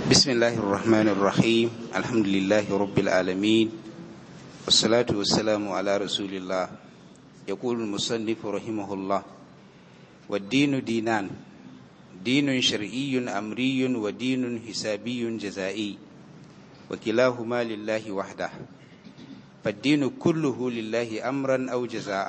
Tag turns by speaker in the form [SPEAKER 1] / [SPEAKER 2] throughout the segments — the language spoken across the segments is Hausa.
[SPEAKER 1] بسم الله الرحمن الرحيم الحمد لله رب العالمين والصلاة والسلام على رسول الله يقول المصنف رحمه الله والدين دينان دين شرعي أمري ودين حسابي جزائي وكلاهما لله وحده فالدين كله لله أمرا أو جزاء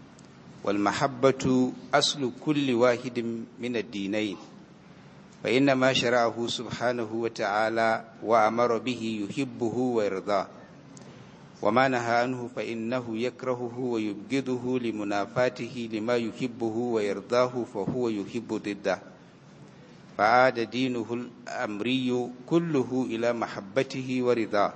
[SPEAKER 1] والمحبة أصل كل واحد من الدينين فإن ما شرعه سبحانه وتعالى وأمر به يحبه ويرضاه وما نهى عنه فإنه يكرهه ويبغضه لمنافاته لما يحبه ويرضاه فهو يحب ضده فعاد دينه الأمري كله إلى محبته ورضاه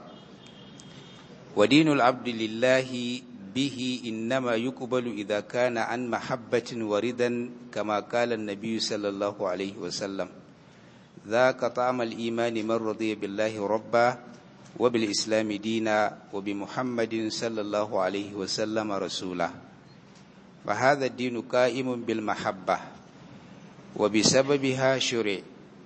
[SPEAKER 1] ودين العبد لله به إنما يقبل إذا كان عن محبة وردا كما قال النبي صلى الله عليه وسلم ذاك طعم الإيمان من رضي بالله ربا وبالإسلام دينا وبمحمد صلى الله عليه وسلم رسولا فهذا الدين قائم بالمحبة وبسببها شرع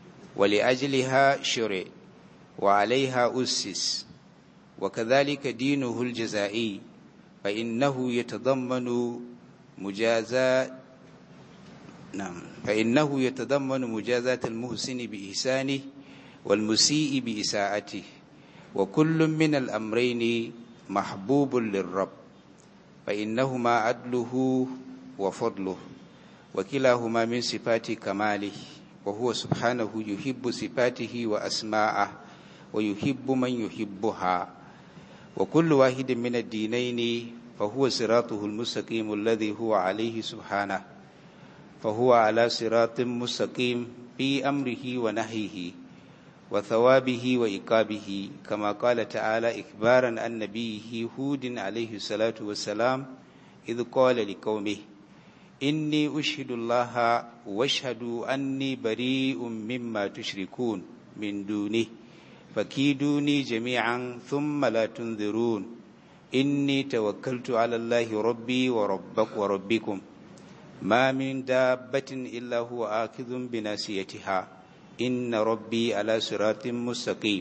[SPEAKER 1] ولأجلها شرع وعليها أسس وكذلك دينه الجزائي فإنه يتضمن مجازاة نعم فإنه يتضمن مجازاة المحسن بإحسانه والمسيء بإساءته وكل من الأمرين محبوب للرب فإنهما عدله وفضله وكلاهما من صفات كماله وهو سبحانه يحب صفاته وأسماءه ويحب من يحبها وكل واحد من الدينين فهو صراطه المستقيم الذي هو عليه سبحانه فهو على صراط مستقيم في أمره ونهيه وثوابه وإقابه كما قال تعالى إخبارا عن نبيه هود عليه الصلاة والسلام إذ قال لقومه إني أشهد الله واشهدوا أني بريء مما تشركون من دونه فكيدوني جميعا ثم لا تنذرون إني توكلت على الله ربي وربك وربكم ما من دابة إلا هو آخذ بناسيتها إن ربي على صراط مستقيم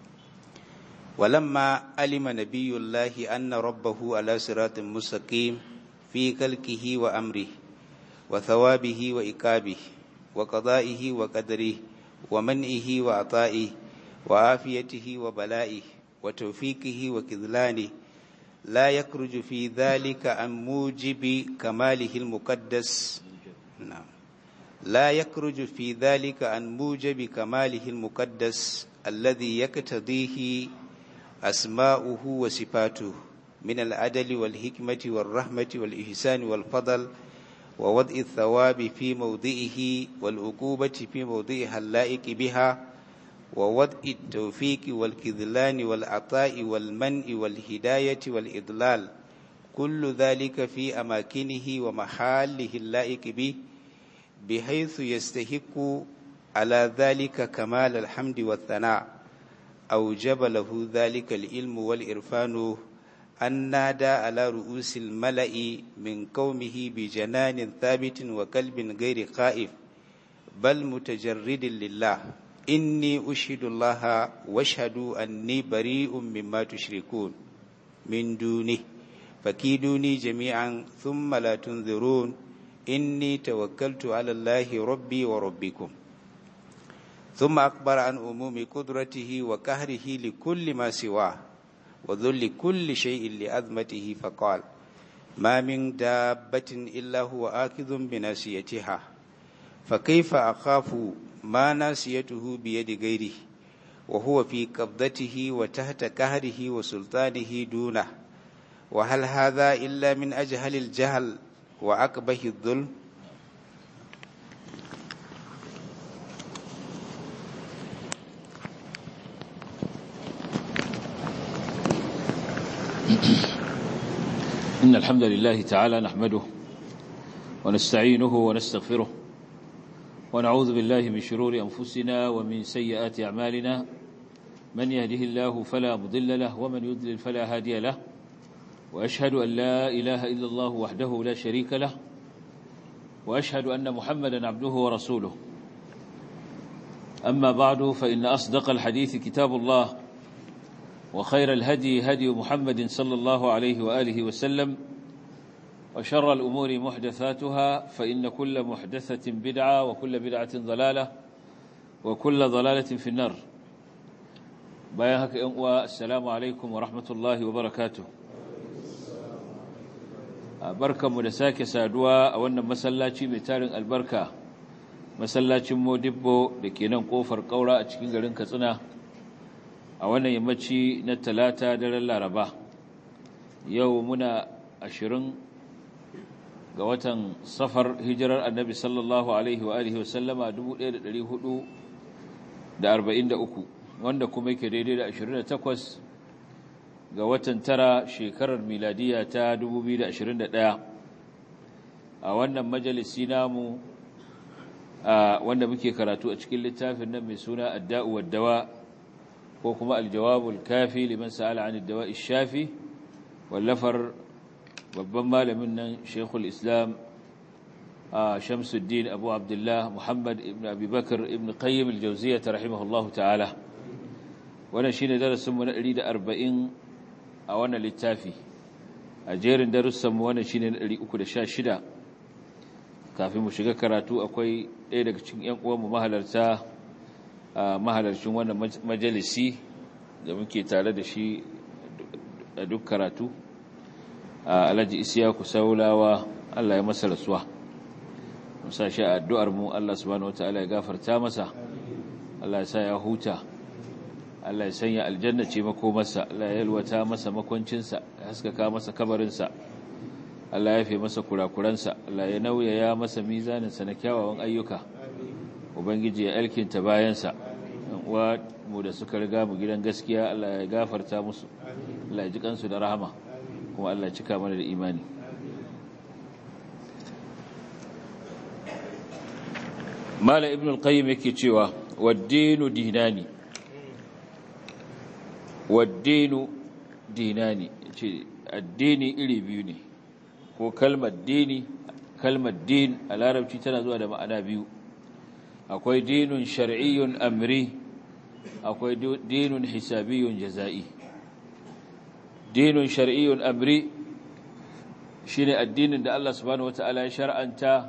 [SPEAKER 1] ولما علم نبي الله أن ربه على صراط مستقيم في خلقه وأمره وثوابه وإكابه وقضائه وقدره ومنئه وعطائه وعافيته وبلائه وتوفيقه وكذلانه لا يخرج في ذلك عن موجب كماله المقدس نعم لا يخرج في ذلك عن موجب كماله المقدس الذي يقتضيه أسماؤه وصفاته من العدل والحكمة والرحمة والإحسان والفضل ووضع الثواب في موضعه والعقوبة في موضعها اللائق بها ووضع التوفيق والكذلان والعطاء والمنع والهداية والإضلال كل ذلك في أماكنه ومحاله اللائق به بحيث يستحق على ذلك كمال الحمد والثناء أوجب له ذلك العلم والإرفان أن نادى على رؤوس الملأ من قومه بجنان ثابت وقلب غير خائف بل متجرد لله إني أشهد الله واشهدوا أني بريء مما تشركون من دونه فكيدوني جميعا ثم لا تنذرون إني توكلت على الله ربي وربكم ثم أخبر عن عموم قدرته وكهره لكل ما سواه وذل كل شيء لأذمته فقال ما من دابة إلا هو آخذ بناسيتها فكيف أخاف ما ناسيته بيد غيره وهو في قبضته وتحت كهره وسلطانه دونه وهل هذا إلا من أجهل الجهل وأقبه الظلم
[SPEAKER 2] إن الحمد لله تعالى نحمده ونستعينه ونستغفره ونعوذ بالله من شرور أنفسنا ومن سيئات أعمالنا من يهده الله فلا مضل له ومن يضلل فلا هادي له وأشهد أن لا إله إلا الله وحده لا شريك له وأشهد أن محمدا عبده ورسوله أما بعد فإن أصدق الحديث كتاب الله وخير الهدي هدي محمد صلى الله عليه وآله وسلم وشر الأمور محدثاتها فإن كل محدثة بدعة وكل بدعة ضلالة وكل ضلالة في النار بايهك السلام عليكم ورحمة الله وبركاته barkanmu da sake saduwa a wannan masallaci mai tarin albarka masallacin modibbo da ke nan kofar kaura a cikin garin katsina a wannan yammaci na talata daren laraba yau muna ashirin ga watan safar hijirar annabi sallallahu alaihi wa alihi wasallama 1443 wanda kuma yake daidai da 28 ga watan tara shekarar miladiya ta 2021 a wannan majalisi namu wanda muke karatu a cikin littafin nan mai suna adda'u waddawa ko kuma aljawabul kafi liman sa'ala an addawa shafi wallafar babban malamin nan shekul islam shamsuddin abu abdullah muhammad ibn abubakar ibn qayyim aljawziyya rahimahullahu ta'ala wannan shine darasinmu na 140 a wannan littafi a jerin darussanmu wannan shine na 316 kafin mu shiga karatu akwai ɗaya daga cikin ƴan uwanmu mahalarta mahalarcin wannan majalisi da muke tare da shi a duk karatu alhaji isiyaku saulawa Allah ya masa rasuwa musa shi a addu'ar mu Allah subhanahu wataala ya gafarta masa Allah ya sa ya huta Allah ya sanya aljanna ce makomarsa Allah ya yalwata masa makwancinsa ya haskaka masa kabarinsa Allah ya fi masa kurakuransa Allah ya nauyaya masa mizaninsa na kyawawan ayyuka ubangiji ya alkinta bayansa wa mu da suka riga mu gidan gaskiya Allah ya gafarta musu Allah ya ji kansu da rahama kuma Allah ya cika mana da imani Mala Ibn al-Qayyim yake cewa wad-dinu dinani waddinu dinani ce addini iri biyu ne ko kalmar dini kalmar din a larabci tana zuwa da ma'ana biyu akwai dinun shar'iyyun amri akwai dinun hisabiyyun jaza'i dinun shar'iyyun amri shine addinin da Allah subhanahu wataala ya shar'anta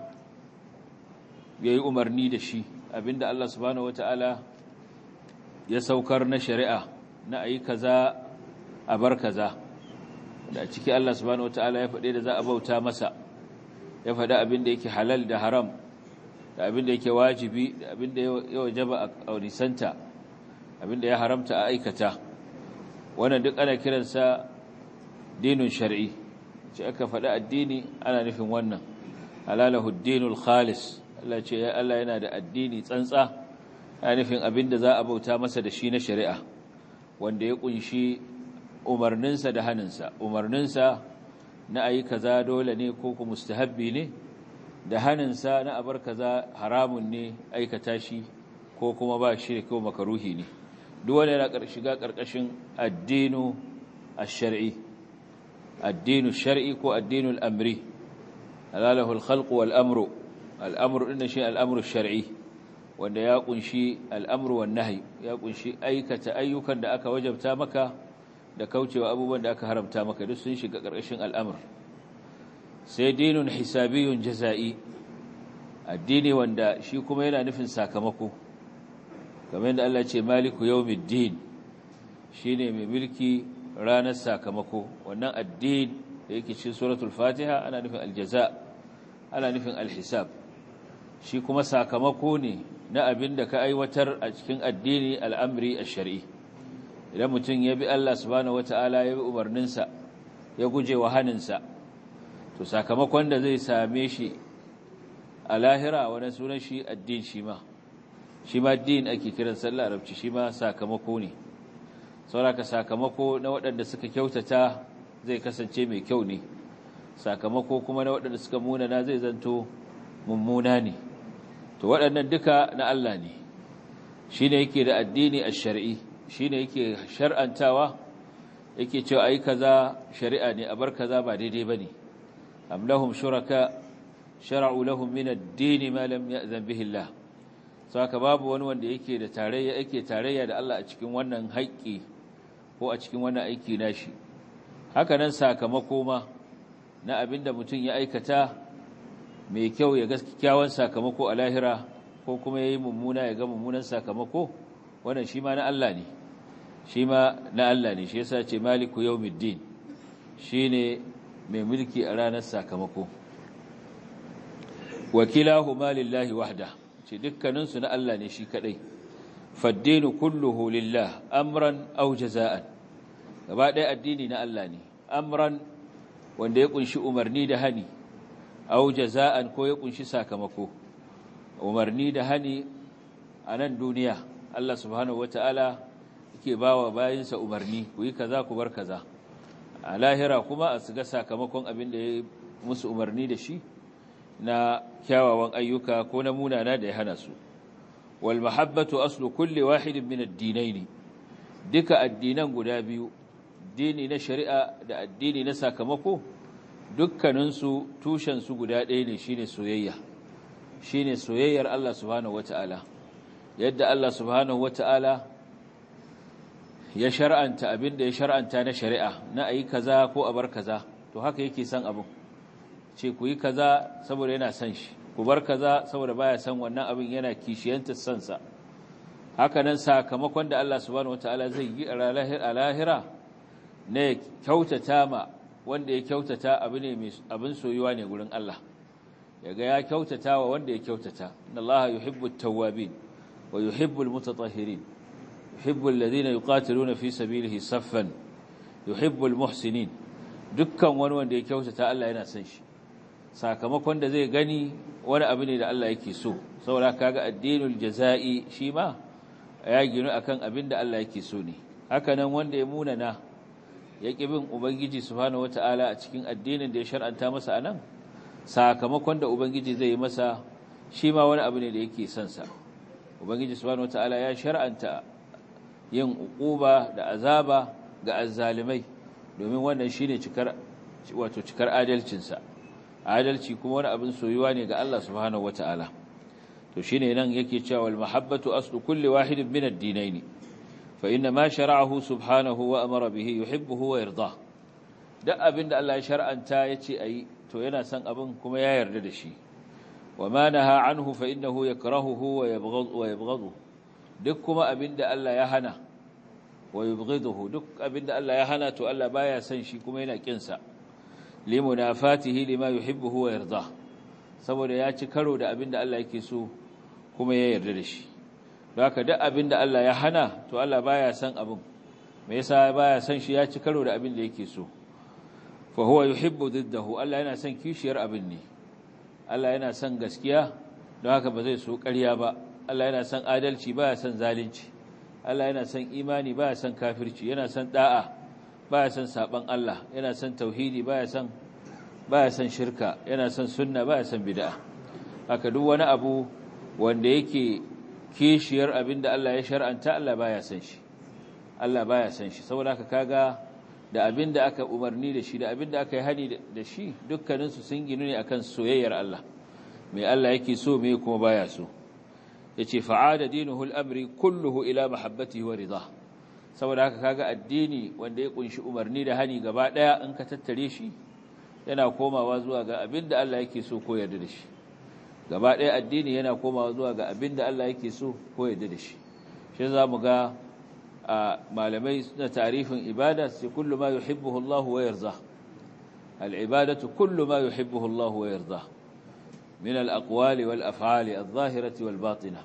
[SPEAKER 2] yayi umarni da shi abinda Allah subhanahu wataala ya saukar na shari'a na ayi kaza a bar kaza da ciki Allah subhanahu wataala ya faɗe da za a bauta masa ya faɗi abin da yake halal da haram da abin da yake wajibi da abin da ya wajaba a nisanta abin da ya haramta a aikata wannan duk ana kiransa dinun shar'i ce aka faɗi addini ana nufin wannan halalahu dinul khalis Allah ce ya Allah yana da addini tsantsa ana nufin abin da za a bauta masa da shi na shari'a wanda ya kunshi umarninsa da haninsa umarninsa na ayi kaza dole ne ko ku mustahabbi ne da haninsa na abar kaza haramun ne aikata shi ko kuma ba shi ko makaruhi ne duk wanda yana shiga karkashin addinu ash-shar'i addinu shar'i ko addinu al-amri alalahu al-khalq wal amru al-amru din shi al-amru shar'i wanda ya kunshi al'amru wan nahi ya kunshi aikata ayyukan da aka wajabta maka da kaucewa abubuwan da aka haramta maka duk sun shiga ƙarƙashin al'amur sai dinun hisabiyun jaza'i addini wanda shi kuma yana nufin sakamako kamar yadda Allah ce maliku yawmiddin shine mai mulki ranar sakamako wannan addin da yake cikin suratul fatiha ana nufin aljaza ana nufin alhisab shi kuma sakamako ne na abin da ka aiwatar a cikin addini al'amri a shari'i idan mutum ya bi Allah subhanahu wata'ala ya bi umarninsa ya guje wa haninsa to sakamakon da zai same shi a lahira wani sunan shi addin shi ma shi ma din ake kiran sallah arabci shi ma sakamako ne sauraka sakamako na waɗanda suka kyautata zai kasance mai kyau ne sakamako kuma na waɗanda suka munana zai zanto mummuna ne to waɗannan duka na Allah ne shi ne yake da addini a shari'i shi ne yake shar'antawa yake cewa ai kaza shari'a ne a bar kaza ba daidai ba ne am lahum shuraka shara'u lahum min ad-din ma lam ya'zan bihi Allah saka babu wani wanda yake da tarayya yake tarayya da Allah a cikin wannan haƙƙi ko a cikin wannan aiki nashi haka nan sakamako ma na abinda mutum ya aikata mai kyau ya ga kyakkyawan sakamako a lahira ko kuma yayi mummuna ya ga mummunan sakamako wannan shi ma na Allah ne shi ma na Allah ne shi yasa ce maliku yawmiddin shine mai mulki a ranar sakamako wakilahuma lillahi wahda ce dukkaninsu na Allah ne shi kadai faddinu kulluhu lillah amran aw jazaan gaba ɗaya addini na Allah ne amran wanda ya kunshi umarni da hani aw jazaan ko ya kunshi sakamako umarni da hani a nan duniya Allah subhanahu wataala yake bawa bayinsa umarni ku yi kaza ku bar kaza a lahira kuma a ga sakamakon abin da ya musu umarni da shi na kyawawan ayyuka ko na munana da ya hana su wal mahabbatu aslu kulli wahidin min ad-dinaini duka addinan guda biyu dini na shari'a da addini na sakamako dukkanin su tushen su guda ɗaya ne shine soyayya shine soyayyar Allah subhanahu wataala yadda Allah subhanahu wataala ya shar'anta abin da ya shar'anta na shari'a na ayi kaza ko a bar kaza to haka yake son abin ce ku yi kaza saboda yana son shi ku bar kaza saboda baya son wannan abin yana kishiyanta son sa haka nan sakamakon da Allah subhanahu wataala zai yi a lahira ne kyautata ma wanda ya kyautata abu ne mai abin soyuwa ne gurin Allah yaga ya kyautata wa wanda ya kyautata inna Allah yuhibbu at-tawwabin wa yuhibbu al-mutatahhirin yuhibbu alladhina yuqatiluna fi sabilihi saffan yuhibbu al-muhsinin dukkan wani wanda ya kyautata Allah yana son shi sakamakon da zai gani wani abu ne da Allah yake so saboda kaga addinul jazai shi ma ya ginu akan abin da Allah yake so ne haka nan wanda ya munana ya ƙi bin ubangiji subhanahu wataala a cikin addinin da ya shar'anta masa anan sakamakon da ubangiji zai yi masa shi ma wani abu ne da yake son sa ubangiji subhanahu wataala ya shar'anta yin uquba da azaba ga azzalimai domin wannan shine cikar wato cikar adalcinsa adalci kuma wani abin soyuwa ne ga Allah subhanahu wataala to shine nan yake cewa wal mahabbatu aslu kulli wahidin min ad-dinayn fa inna ma shara'ahu subhanahu wa amara bihi yuhibbuhu wa yarda duk abinda Allah ya shar'anta yace ayi to yana son abin kuma ya yarda da shi wa ma naha anhu fa innahu yakrahuhu wa yabghadu wa yabghadu duk kuma abinda Allah ya hana wa yubghiduhu duk abinda Allah ya hana to Allah baya son shi kuma yana kin sa limunafatihi lima yuhibbuhu wa yarda saboda ya ci karo da abinda Allah yake so kuma ya yarda da shi haka duk abinda Allah ya hana to Allah baya son abin me yasa baya son shi ya ci karo da abinda yake so fa huwa yuhibbu diddahu Allah yana son kishiyar abin ne Allah yana son gaskiya don haka ba zai so ƙarya ba Allah yana son adalci baya son zalunci Allah yana son imani baya son kafirci yana son da'a baya son saban Allah yana son tauhidi baya son baya son shirka yana son sunna baya son bid'a haka duk wani abu wanda yake kishiyar abinda Allah ya shar'anta Allah baya son shi Allah baya son shi saboda haka kaga da abinda aka umarni da shi da abinda aka yi hani da shi dukkanin su sun ginu ne akan soyayyar Allah mai Allah yake so mai kuma baya so yace fa'ada dinuhu al-amri kulluhu ila mahabbatihi wa ridha saboda haka kaga addini wanda ya kunshi umarni da hani gaba daya in ka tattare shi yana komawa zuwa ga abinda Allah yake so ko yarda da shi gaba daya addini yana komawa zuwa ga abinda Allah yake so ko yarda da shi shi zamu ga malamai na tarifin ibada sai kullu ma yuhibbuhu Allah wa yarda al-ibadatu kullu ma yuhibbuhu Allah wa yarda min al-aqwali wal af'ali adh-dhahirati wal batinah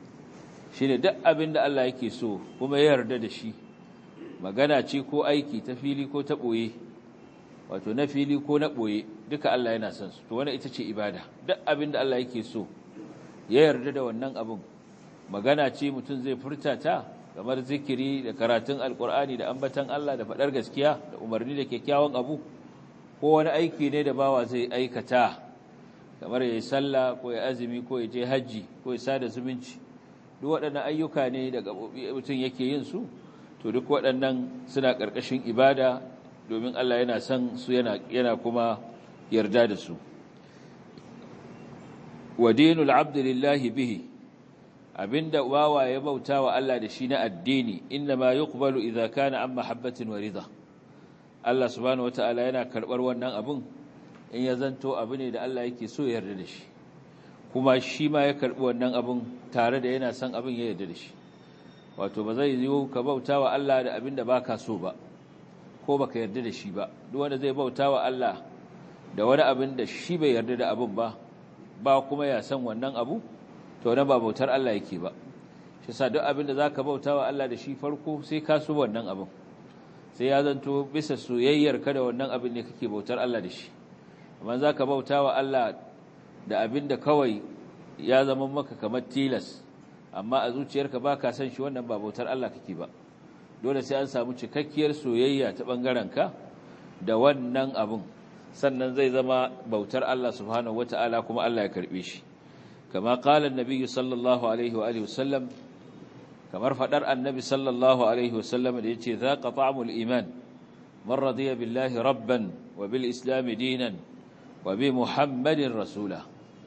[SPEAKER 2] shine duk abinda Allah yake so kuma ya yarda da shi magana ce ko aiki ta fili ko ta ɓoye wato na fili ko na ɓoye duka Allah yana son su to wannan ita ce ibada duk abin da Allah yake so ya yarda da wannan abin magana ce mutum zai furta ta kamar zikiri da karatun alkur'ani da ambatan Allah da faɗar gaskiya da umarni da kyakkyawan abu ko wani aiki ne da bawa zai aikata kamar ya yi sallah ko ya azumi ko ya je hajji ko ya sada zumunci duk waɗannan ayyuka ne da mutum yake yin su to duk waɗannan suna ƙarƙashin ibada domin Allah yana son su yana yana kuma yarda da su wa dinul abdi lillahi bihi abinda bawa ya bauta wa Allah da shi na addini inna ma yuqbalu idza kana an mahabbatin wa ridha Allah subhanahu wataala yana karbar wannan abun in ya zanto abu ne da Allah yake so ya yarda da shi kuma shi ma ya karbi wannan abun tare da yana son abin ya yarda da shi wato ba zai yiwu ka bauta wa Allah da abin da baka so ba ko baka yarda da shi ba duk wanda zai bauta wa Allah da wani abin da shi bai yarda da abin ba ba kuma ya san wannan abu to na ba bautar Allah yake ba shi sa duk abin da zaka bauta wa Allah da shi farko sai ka so wannan abin sai ya zanto bisa soyayyar ka da wannan abin ne kake bautar Allah da shi amma zaka bauta wa Allah da abin da kawai ya zama maka kamar tilas amma a zuciyarka ba ka san shi wannan ba bautar Allah kake ba dole sai an samu cikakkiyar soyayya ta ka da wannan abin sannan zai zama bautar Allah subhanahu wata'ala kuma Allah ya karbe shi kama qala an-nabiy sallallahu alaihi wa alihi wasallam kamar fadar annabi sallallahu alaihi wasallam da yace zaqa ta'mul iman man radiya billahi rabban wa bil islam dinan wa bi muhammadin rasula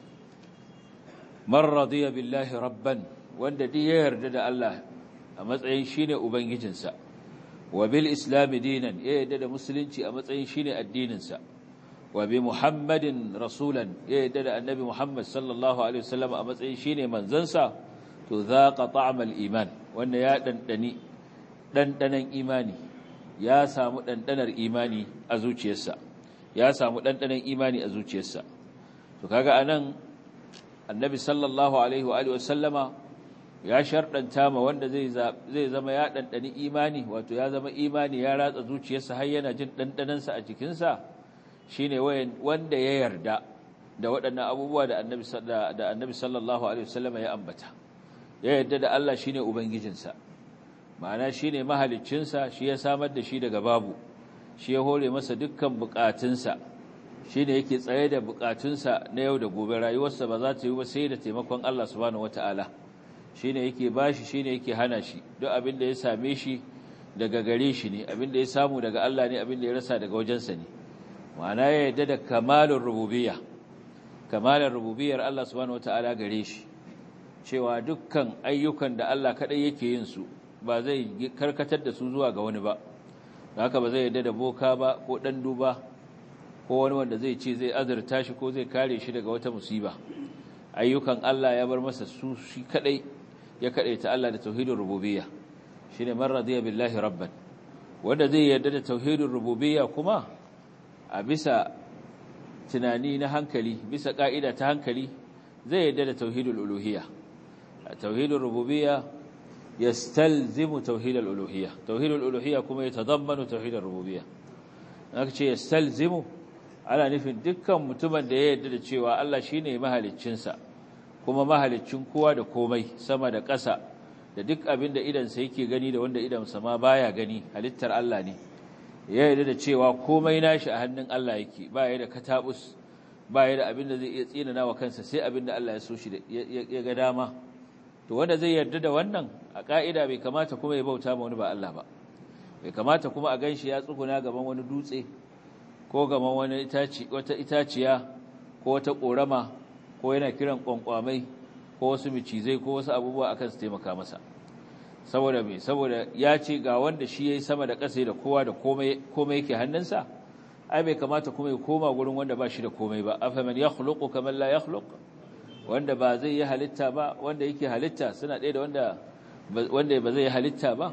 [SPEAKER 2] man radiya billahi rabban wanda duk ya yarda da Allah a matsayin shine ubangijinsa wa bil islam dinan ya yarda da musulunci a matsayin shine addininsa wa bi muhammadin rasulan ya yarda da annabi muhammad sallallahu alaihi wasallam a matsayin shine manzansa to zaqa ta'mal iman wanda ya dandani dandanan imani ya samu dandanar imani a zuciyarsa ya samu dandanan imani a zuciyarsa to kaga anan annabi sallallahu alaihi wa alihi wasallama ya sharɗanta ma wanda zai zama ya ɗanɗani imani wato ya zama imani ya ratsa zuciyarsa har yana jin ɗanɗanansa a jikinsa shi ne wanda ya yarda da waɗannan abubuwa da annabi sallallahu alaihi wasallam ya ambata ya yarda da Allah shi ne ubangijinsa ma'ana shi ne mahaliccinsa shi ya samar da shi daga babu shi ya hore masa dukkan buƙatunsa shi ne yake tsaye da buƙatunsa na yau da gobe rayuwarsa ba za ta yi ba sai da taimakon Allah subhanahu wata'ala shi ne yake bashi shi ne yake hana shi duk abin da ya same shi daga gare shi ne abin da ya samu daga Allah ne abin da ya rasa daga wajensa ne ma'ana ya yarda da kamalin rububiyya kamalin rububiyyar Allah subhanahu wata'ala gare shi cewa dukkan ayyukan da Allah kadai yake yin su ba zai karkatar da su zuwa ga wani ba haka ba zai yarda da boka ba ko dan duba ko wani wanda zai ce zai azurta shi ko zai kare shi daga wata musiba ayyukan Allah ya bar masa su shi kadai ya kadaita Allah da tauhidin rububiyya shine man radiya billahi rabban wanda zai yarda da tauhidin rububiyya kuma a bisa tunani na hankali bisa ka'ida ta hankali zai yarda da tauhidul uluhiyya tauhidul rububiyya yastalzimu tauhidul uluhiyya tauhidul uluhiyya kuma yatadammanu tauhidul rububiyya aka ce yastalzimu ana nufin dukkan mutumin da ya yarda da cewa Allah shine mahaliccinsa kuma mahaliccin kowa da komai sama da ƙasa da duk abin da idansa yake gani da wanda idansa ma baya gani halittar Allah ne ya yarda da cewa komai nashi a hannun Allah yake ba ya da katabus ba ya da abin da zai iya tsinana wa kansa sai abin da Allah ya so shi ya ga dama to wanda zai yarda da wannan a ka'ida bai kamata kuma ya bauta ma wani ba Allah ba bai kamata kuma a ganshi ya tsuguna gaban wani dutse ko gaban wani itaci wata itaciya ko wata korama ko yana kiran kwankwamai ko wasu micizai ko wasu abubuwa akan su taimaka masa saboda me saboda ya ce ga wanda shi yayi sama da ƙasa da kowa da komai komai yake hannunsa ai bai kamata kuma ya koma gurin wanda ba shi da komai ba afaman yakhluqu kaman la yakhluq wanda ba zai yi halitta ba wanda yake halitta suna ɗaya da wanda wanda ba zai yi halitta ba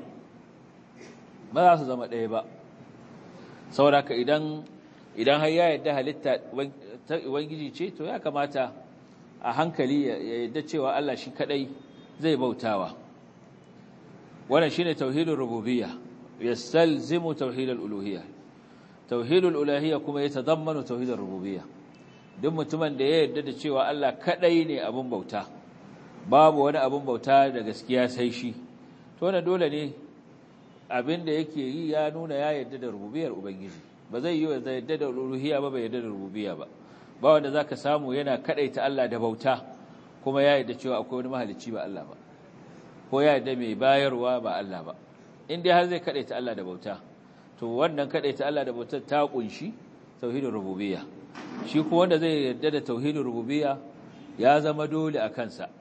[SPEAKER 2] ba za su zama ɗaya ba saboda ka idan idan har ya yadda halitta ta ubangiji ce to ya kamata a hankali ya yadda cewa Allah shi kadai zai bautawa wannan shine tauhidul rububiyya yastalzimu tauhidul uluhiyya tauhidul uluhiyya kuma ya tadammanu tauhidul rububiyya duk mutumin da ya yarda da cewa Allah kadai ne abun bauta babu wani abun bauta da gaskiya sai shi to wannan dole ne abin da yake yi ya nuna ya yarda da rububiyar ubangiji ba zai yi ya yarda da uluhiyya ba bai yarda da rububiyya ba ba wanda zaka samu yana kadaita Allah da bauta kuma ya yarda cewa akwai wani mahalicci ba Allah ba ko ya yarda mai bayarwa ba Allah ba in dai har zai kadaita Allah da bauta to wannan kadaita Allah da bautar ta kunshi tauhidin rububiyya shi ko wanda zai yarda da tauhidin rububiyya ya zama dole a kansa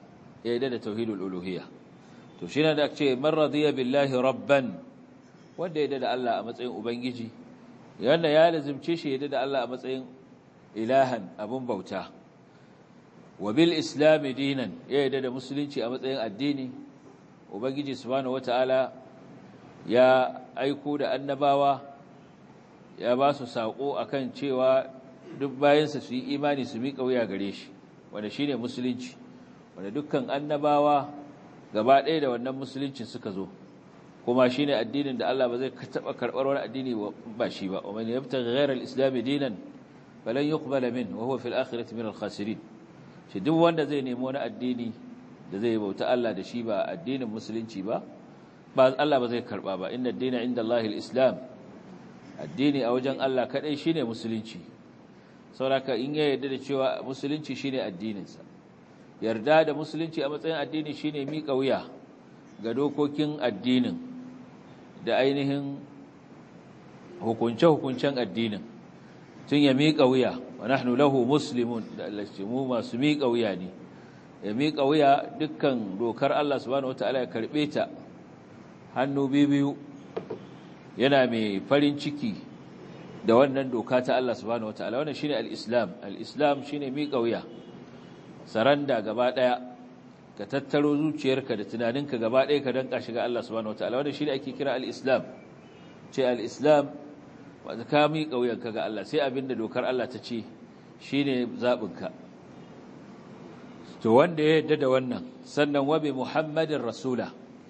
[SPEAKER 2] ya yadda da tauhidul uluhiyya to shi ne da ce man radiya billahi rabban wanda ya yadda da Allah a matsayin ubangiji yanda ya lazimce shi ya yadda da Allah a matsayin ilahan abun bauta wa bil islam dinan ya yadda da musulunci a matsayin addini ubangiji subhanahu wataala ya aiko da annabawa ya ba su sako akan cewa duk bayansa su yi imani su miƙa wuya gare shi wanda shine musulunci wanda dukkan annabawa gaba ɗaya da wannan musuluncin suka zo kuma shine addinin da Allah ba zai taɓa karɓar wani addini ba shi ba ومن يبتغي غير الإسلام دينا فلن يقبل منه وهو في الآخرة من الخاسرين shi duk wanda zai nemi wani addini da zai bauta Allah da shi ba addinin musulunci ba ba Allah ba zai karɓa ba inna ad-dina inda Allah islam addini a wajen Allah kadai shine musulunci saboda in ya yarda da cewa musulunci shine addininsa yarda da musulunci a matsayin addini shine miƙa wuya ga dokokin addinin da ainihin hukunce-hukuncen addinin tun ya miƙa wuya wa nahnu lahu muslimun da Allah mu masu miƙa wuya ne ya miƙa wuya dukkan dokar Allah subhanahu wataala ya karɓe ta hannu biyu yana mai farin ciki da wannan doka ta Allah subhanahu wataala wannan shine al-islam al-islam shine miƙa wuya saranda gaba daya ka tattaro zuciyarka da tunaninka gaba daya ka danka shiga Allah subhanahu wataala wannan shine ake kira al-islam ce al-islam wanda ka miƙa wuyanka ga Allah sai abinda dokar Allah ta ce shine zabinka to wanda ya yadda da wannan sannan wa bi muhammadin rasula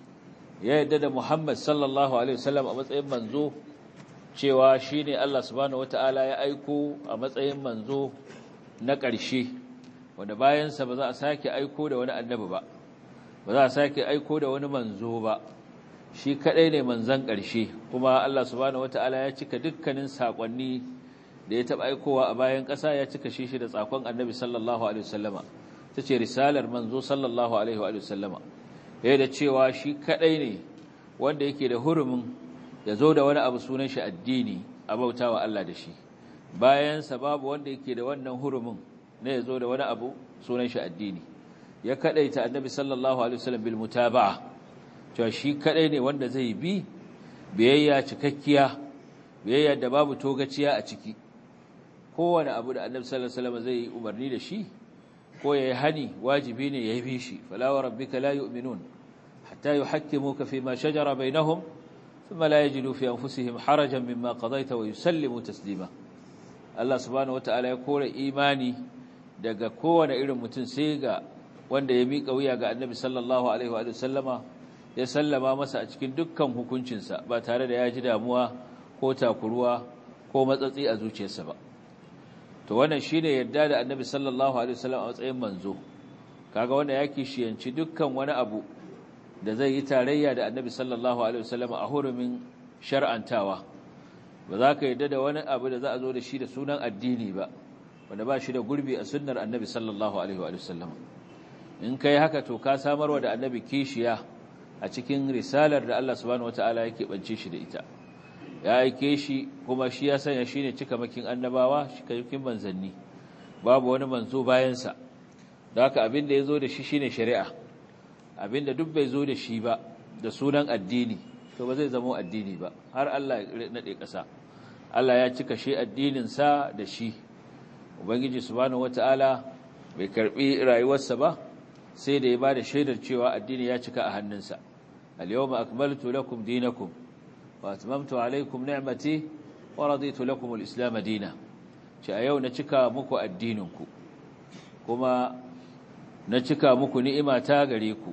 [SPEAKER 2] ya yadda da muhammad sallallahu alaihi wasallam a matsayin manzo cewa shine Allah subhanahu wataala ya aiko a matsayin manzo na ƙarshe wanda bayansa ba za a sake aiko da wani annabi ba ba za a sake aiko da wani manzo ba shi kadai ne manzon ƙarshe kuma Allah subhanahu wataala ya cika dukkanin sakonni da ya taba aikowa a bayan ƙasa ya cika shi shi da tsakon annabi sallallahu alaihi wasallama tace risalar manzo sallallahu alaihi wa sallama yayin da cewa shi kadai ne wanda yake da hurumin ya zo da wani abu sunan shi addini a bautawa Allah da shi bayansa babu wanda yake da wannan hurumin ne ya zo da wani abu sunan shi addini ya kadaita annabi sallallahu alaihi wasallam bil mutaba'a cewa shi kadai ne wanda zai bi biyayya cikakkiya biyayya da babu togaciya a ciki kowane abu da annabi sallallahu alaihi wasallam zai umarni da shi ko yayi hani wajibi ne yayi bi shi fala wa rabbika la yu'minun hatta yuhakkimuka fima shajara bainahum thumma la yajidu fi anfusihim harajan mimma qadaita wa yusallimu taslima Allah subhanahu wataala ya kore imani daga kowane irin mutum sai ga wanda ya miƙa wuya ga annabi sallallahu alaihi wa sallama ya sallama masa a cikin dukkan hukuncinsa ba tare da ya ji damuwa ko takuruwa ko matsatsi a zuciyarsa ba to wannan shine yadda da annabi sallallahu alaihi wasallam a matsayin manzo kaga wanda yake shiyanci dukkan wani abu da zai yi tarayya da annabi sallallahu alaihi wasallam a hurumin shar'antawa ba za ka yadda da wani abu da za a zo da shi da sunan addini ba wanda ba shi da gurbi a sunnar annabi sallallahu alaihi wasallam in kai haka to ka samarwa da annabi kishiya a cikin risalar da Allah subhanahu wataala yake bance shi da ita ya aike shi kuma shi ya sanya shi ne cikamakin annabawa cikamakin manzanni babu wani manzo bayansa da haka abin da ya zo da shi shine shari'a abin da duk bai zo da shi ba da sunan addini to ba zai zama addini ba har Allah ya nade ƙasa Allah ya cika shi addininsa da shi ubangiji subhanahu wataala bai karbi rayuwarsa ba sai da ya bada shaidar cewa addini ya cika a hannunsa al-yawma akmaltu lakum dinakum واتممت عليكم نعمتي ورضيت لكم الاسلام دينا ce a yau na cika muku addininku kuma na cika muku ni'imata gare ku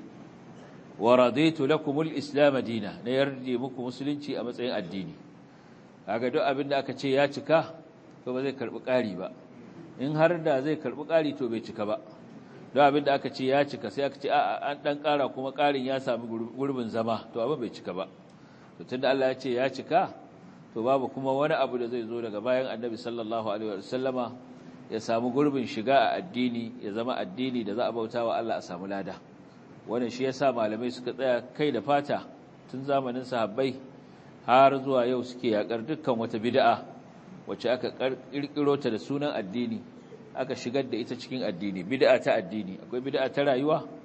[SPEAKER 2] wa raditu lakum al-islam dina na yarda muku musulunci a matsayin addini kaga duk abin da aka ce ya cika to ba zai karbi ƙari ba in har da zai karbi ƙari to bai cika ba duk abin da aka ce ya cika sai aka ce a an dan ƙara kuma ƙarin ya sami gurbin zama to abin bai cika ba to tunda Allah ya ce ya cika to babu kuma wani abu da zai zo daga bayan Annabi sallallahu alaihi wasallama ya samu gurbin shiga a addini ya zama addini da za a bautawa Allah a samu lada wannan shi yasa malamai suka tsaya kai da fata tun zamanin sahabbai har zuwa yau suke yakar dukkan wata bid'a wacce aka kirkiro ta da sunan addini aka shigar da ita cikin addini bid'a ta addini akwai bid'a ta rayuwa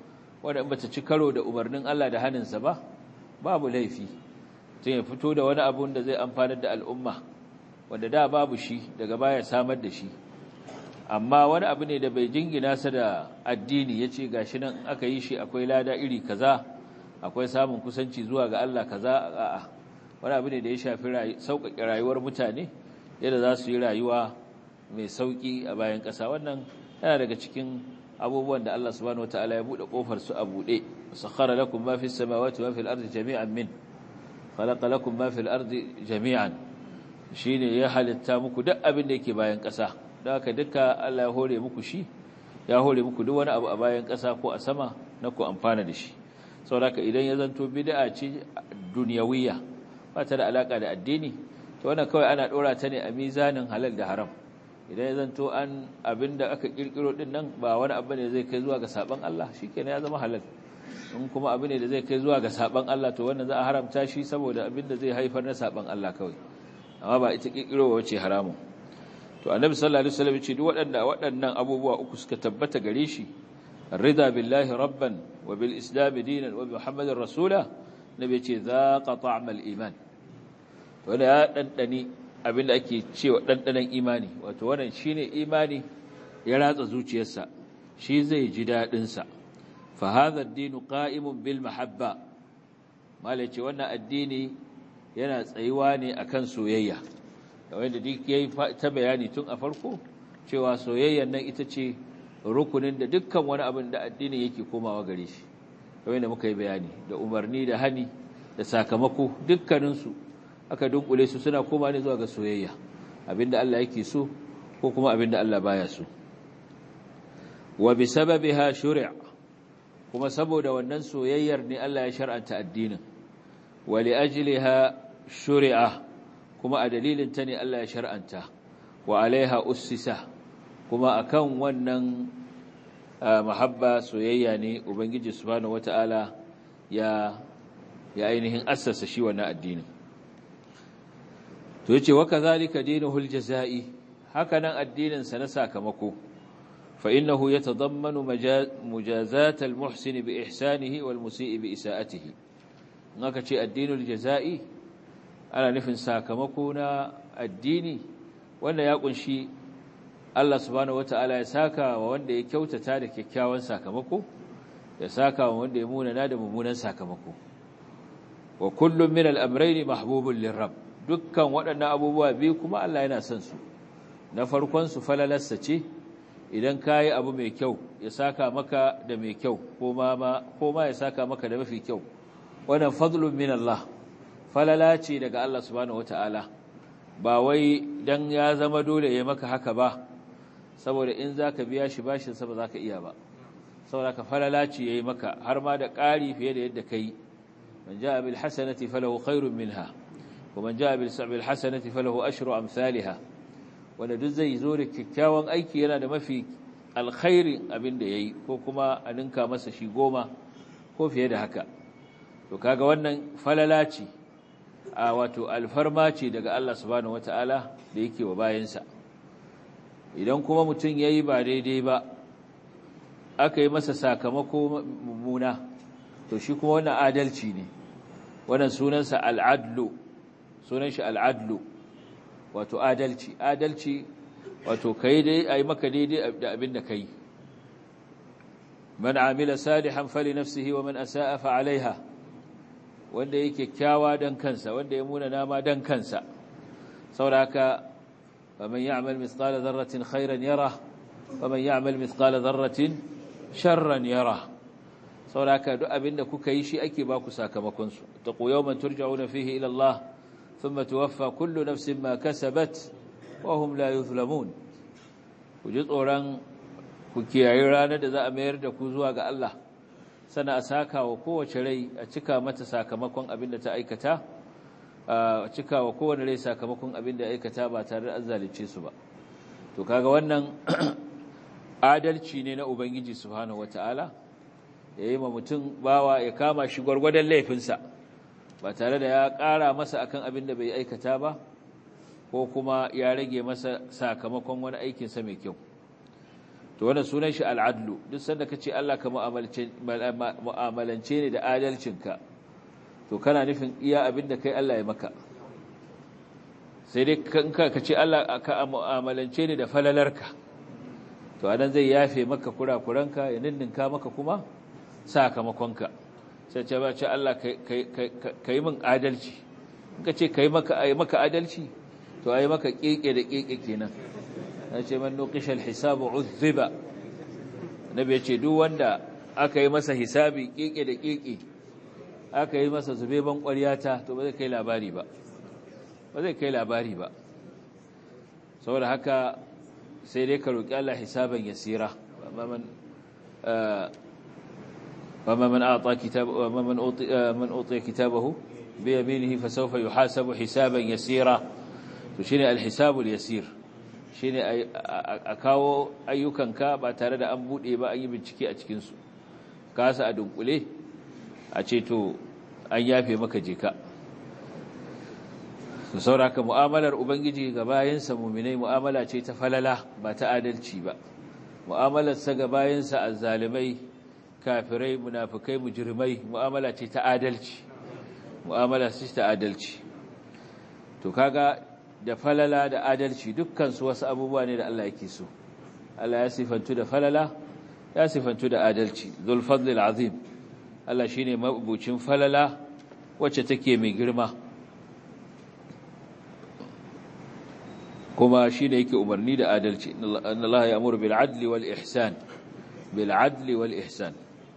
[SPEAKER 2] wanda in bata ci karo da umarnin Allah da haninsa ba babu laifi tun ya fito da wani abun da zai amfanar da al'umma wanda da babu shi daga baya samar da shi amma wani abu ne da bai jingina sa da addini ya ce gashi nan aka yi shi akwai lada iri kaza akwai samun kusanci zuwa ga Allah kaza a'a wani abu ne da ya shafi sauƙaƙe rayuwar mutane yadda za su yi rayuwa mai sauƙi a bayan ƙasa wannan yana daga cikin abubuwan da Allah subhanahu wataala ya buɗe ƙofar su a buɗe sakhara lakum ma fis samawati wa fil ardi jami'an min khalaqa lakum ma fil ardi jami'an shine ya halitta muku duk abin da yake bayan ƙasa don haka duka Allah ya hore muku shi ya hore muku duk wani abu a bayan ƙasa ko a sama na ku amfana da shi saboda idan ya zanto bid'a ce duniyawiyya ba ta da alaka da addini to wannan kawai ana dora ta ne a mizanin halal da haram idan ya zanto an abinda aka kirkiro din nan ba wani abu ne zai kai zuwa ga saban Allah shikenan ya zama halal in kuma abu ne da zai kai zuwa ga saban Allah to wannan za a haramta shi saboda abinda zai haifar na saban Allah kawai amma ba ita kirkiro wace haramun to annabi sallallahu alaihi wasallam ce duk waɗanda waɗannan abubuwa uku suka tabbata gare shi rida billahi rabban wa bil islam dinan wa bi muhammadin rasula nabi ce zaqa ta'mal iman to da ya dandani abinda ake cewa dandanan imani wato wannan shine imani ya ratsa zuciyarsa shi zai ji dadin sa fa hadha ad-din qa'imun bil mahabba malai ce wannan addini yana tsayuwa ne akan soyayya wanda duk yayi ta bayani tun a farko cewa soyayyar nan ita ce rukunin da dukkan wani abin da addini yake komawa gare shi kamar da muka yi bayani da umarni da hani da sakamako dukkaninsu aka dunkule su suna koma ne zuwa ga soyayya abinda Allah yake so ko kuma abinda Allah baya so wa bi sababiha shuri'a kuma saboda wannan soyayyar ne Allah ya shar'anta addinin wa li ajliha shuri'a kuma a dalilin ta ne Allah ya shar'anta wa alaiha ussisa kuma akan wannan mahabba soyayya ne ubangiji subhanahu wata'ala ya ya ainihin assasa shi wannan addinin to yace wa kadhalika dinuhul jazai haka nan addinin sa na sakamako fa innahu yatadammanu mujazat almuhsin bi ihsanihi wal musii bi isaatihi naka ce addinul jazai ana nufin sakamako na addini wanda ya kunshi Allah subhanahu wata'ala ya saka wa wanda ya kyautata da kyakkyawan sakamako ya saka wa wanda ya munana da mummunan sakamako wa kullum min al-amrayn mahbubun lirab dukkan waɗannan abubuwa biyu kuma Allah yana son su na farkon su falalarsa ce idan kayi abu mai kyau ya saka maka da mai kyau ko ma ko ma ya saka maka da mafi kyau wannan fadlun min Allah falala ce daga Allah subhanahu wata'ala ba wai dan ya zama dole ya maka haka ba saboda in zaka biya shi bashin sa ba zaka iya ba saboda ka falala ce yayi maka har ma da ƙari fiye da yadda kai man jaa bil hasanati falahu khairun minha wa man jaa bil sabil hasanati falahu ashru amsalha wanda duk zai zo da kyakkyawan aiki yana da mafi alkhairin abin da yayi ko kuma a ninka masa shi goma ko fiye da haka to kaga wannan falala ce a wato alfarma ce daga Allah subhanahu wata'ala da yake wa bayansa idan kuma mutum ya yi ba daidai ba aka yi masa sakamako mummuna to shi kuma wannan adalci ne wannan sunansa al'adlu sunan shi al'adlu wato adalci adalci wato kai dai a yi maka daidai da abin da kai man amila salihan fali nafsihi wa man asa'a fa alaiha wanda yake kyawa dan kansa wanda ya muna nama dan kansa sauraka faman ya'mal mithqala dharratin khairan yara faman ya'mal mithqala dharratin sharran yara sauraka duk abinda kuka yi shi ake ba ku sakamakon su taqu yawman turja'una fihi ila Allah thumma tuwaffa kullu nafsin ma kasabat wa hum la yuzlamun ku ji tsoron ku kiyaye ranar da za a mayar da ku zuwa ga Allah sana a saka wa kowace rai a cika mata sakamakon abin da ta aikata a cika wa kowane rai sakamakon abin da aikata ba tare da an zalice su ba to kaga wannan adalci ne na ubangiji subhanahu wataala ya yi ma mutum bawa ya kama shi gwargwadon laifinsa ba tare da ya ƙara masa akan abin da bai aikata ba ko kuma ya rage masa sakamakon wani aikinsa mai kyau to wannan sunan shi al'adlu duk sanda ka ce Allah ka mu'amalance ne da adalcinka to kana nufin iya abin da kai Allah ya maka sai dai ka ce Allah ka mu'amalance ne da falalarka to anan zai yafe maka kurakuranka ya ninninka maka kuma sakamakonka sai ce ba ce Allah ka yi min adalci ka ce ka yi maka adalci to a yi maka keke da keke kenan na ce man nuqishal hisabu uzziba nabi ya ce duk wanda aka yi masa hisabi keke da keke aka yi masa zube ban ƙwaryata to ba zai kai labari ba ba zai kai labari ba saboda haka sai dai ka roƙi Allah hisaban yasira man وما من أعطى كتاب وما من أوطي من أوطي كتابه بيمينه فسوف يحاسب حسابا يسيرا شيني الحساب اليسير shine a kawo ayyukanka ba tare da an buɗe ba an yi bincike a cikinsu kasa a dunkule a ce to an yafe maka jeka su sauraka mu'amalar ubangiji ga bayansa muminai mu'amala ce ta falala ba ta adalci ba mu'amalarsa ga bayansa azzalimai kafirai munafikai mujrimai mu'amala ce ta adalci mu'amala ce ta adalci to kaga da falala da adalci dukkan su wasu abubuwa ne da Allah yake so Allah ya sifantu da falala ya sifantu da adalci zul fadlil azim Allah shine mabucin falala wacce take mai girma kuma shine yake umarni da adalci inna Allah ya'muru bil adli wal ihsan bil adli wal ihsan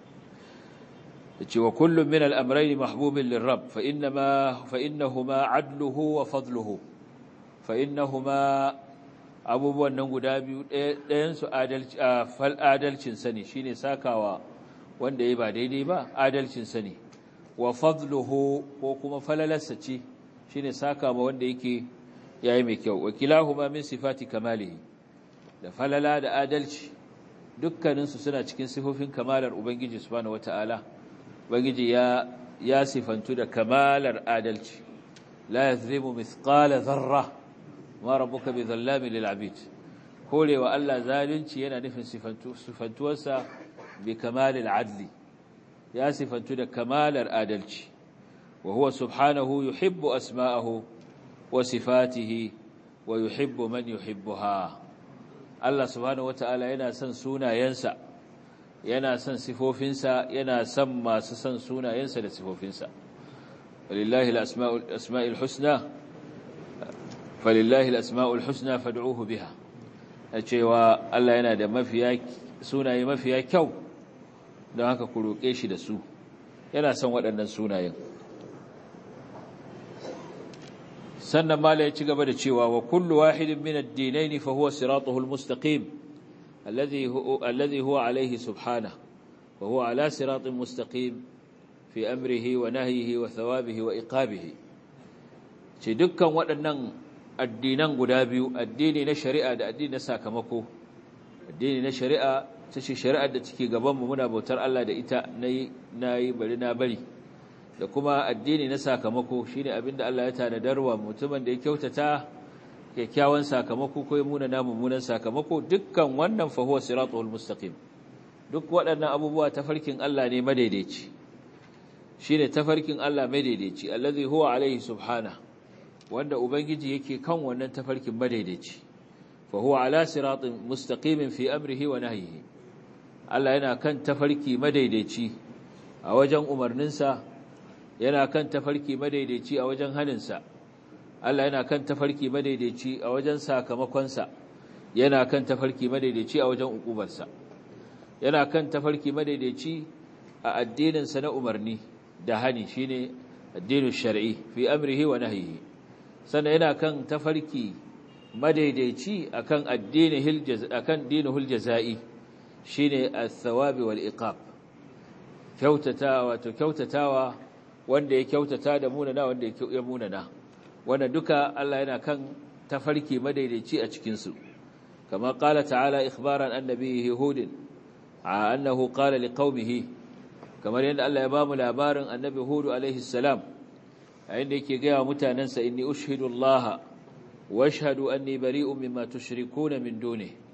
[SPEAKER 2] wa kullu min al amrayn mahbubun lirrabb fa inma fa innahuma adluhu wa fadluhu fa innahuma abubuwan nan guda biyu ɗayan su adalci fal adalcin sani shine sakawa wanda yayi ba daidai ba adalcin sani wa fadluhu ko kuma falalarsa ce shine saka ma wanda yake yayi mai kyau wakilahuma min sifati kamalihi da falala da adalci dukkaninsu suna cikin sifofin kamalar ubangiji subhanahu wataala ubangiji ya ya sifantu da kamalar adalci la yazlimu mithqala dharra ma rabbuka bidhallamin lil abid korewa Allah zalunci yana nufin sifantu sifantuwarsa bi kamalil adli ya sifantu da kamalar adalci wa huwa subhanahu yuhibbu asma'ahu wa sifatihi wa yuhibbu man yuhibbuha Allah subhanahu wata'ala yana son sunayensa yana son sifofinsa yana son masu son sunayensa da sifofinsa walillahi al-asma'ul husna falillahi al-asma'ul husna fad'uhu biha cewa Allah yana da mafiya sunaye mafiya kyau don haka ku roƙe shi da su yana son waɗannan sunayen sannan mala ya ci gaba da cewa wa kullu wahidin min ad-dinayn fa huwa siratuhu al-mustaqim alladhi huwa alladhi huwa alayhi subhanahu wa huwa ala siratin mustaqim fi amrihi wa nahyihi wa thawabihi wa iqabihi ce dukkan waɗannan addinan guda biyu addini na shari'a da addini na sakamako addini na shari'a ta ce shari'ar da take gabanmu muna bautar Allah da ita na yi bari na bari da kuma addini na sakamako shi ne abinda Allah ya tanadarwa mutumin da ya kyautata kyakkyawan sakamako ko ya muna na mummunan sakamako dukkan wannan fahuwa siratul mustaqim duk waɗannan abubuwa tafarkin Allah ne madaidaici shi ne tafarkin Allah madaidaici allazi huwa alaihi subhana wanda ubangiji yake kan wannan tafarkin madaidaici fahuwa ala siratin mustaqimin fi amrihi wa nahyihi Allah yana kan tafarki madaidaici a wajen umarninsa yana kan tafarki madaidaici a wajen haninsa Allah yana kan tafarki madaidaici a wajen sakamakonsa yana kan tafarki madaidaici a wajen ukubarsa yana kan tafarki madaidaici a addininsa na umarni da hani shine addinin shar'i fi amrihi wa nahyihi sannan yana kan tafarki madaidaici akan addinin akan dinul jazai shine as-sawabi wal iqab kyautatawa to kyautatawa wanda ya kyautata da munana wanda ya munana wanda duka Allah yana kan tafarki madaidaici a cikin su kama qala ta'ala ikhbaran annabihi hud annahu qala liqaumihi kamar yadda Allah ya ba mu labarin annabi hud alaihi salam inda yake ga wa mutanansa inni ushhidu Allah wa ashhadu anni bari'un mimma tushrikuna min dunihi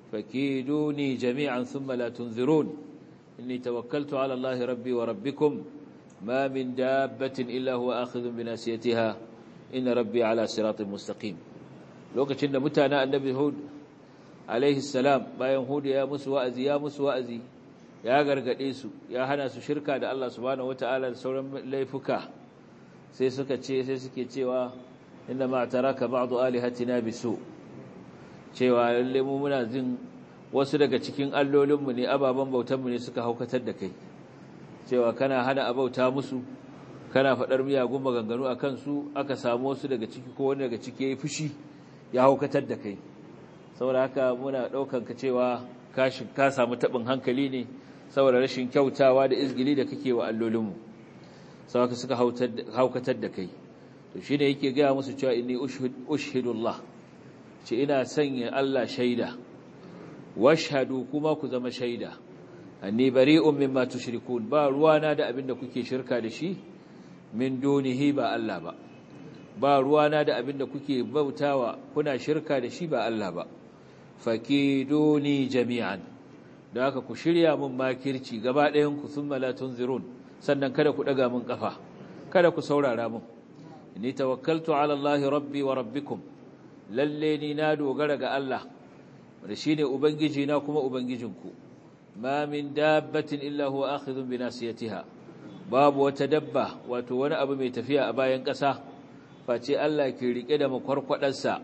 [SPEAKER 2] fakiduni jami'an thumma la tunzirun inni tawakkaltu ala allahi rabbi wa rabbikum ma min dabbatin illa huwa akhidhun bi nasiyatiha inna rabbi ala siratin mustaqim lokacin da mutanen annabi hud alaihi salam bayan hud ya musu wa'azi ya musu wa'azi ya gargade su ya hana su shirka da Allah subhanahu wataala da sauran laifuka sai suka ce sai suke cewa inna ma taraka ba'du alihatina bisu cewa lalle mu muna jin wasu daga cikin allolinmu ne ababan bautanmu ne suka haukatar da kai cewa kana hana abauta musu kana faɗar miyagun maganganu a kansu aka samu wasu daga ciki ko wani daga ciki ya yi fushi ya haukatar da kai saboda haka muna ɗaukan ka cewa ka samu taɓin hankali ne saboda rashin kyautawa da izgili da kake wa allolinmu sau haka suka haukatar da kai to shi ne yake gaya musu cewa inni ushhidullah ce ina sanya Allah shaida washhadu kuma ku zama shaida anni bari'un mimma tushrikun ba ruwana da abinda kuke shirka da shi min dunihi ba Allah ba ba ruwana da abinda kuke bautawa kuna shirka da shi ba Allah ba fakiduni jami'an da haka ku shirya mun makirci gaba ɗayan ku thumma la tunzirun sannan kada ku daga mun kafa kada ku saurara mun ni tawakkaltu ala Allah rabbi wa rabbikum lalle ni na dogara ga Allah da shine ubangiji na kuma ubangijinku ma min dabbatin illa huwa akhidhun bi nasiyatiha babu wata dabba wato wani abu mai tafiya a bayan ƙasa face Allah ke rike da makwarkwadarsa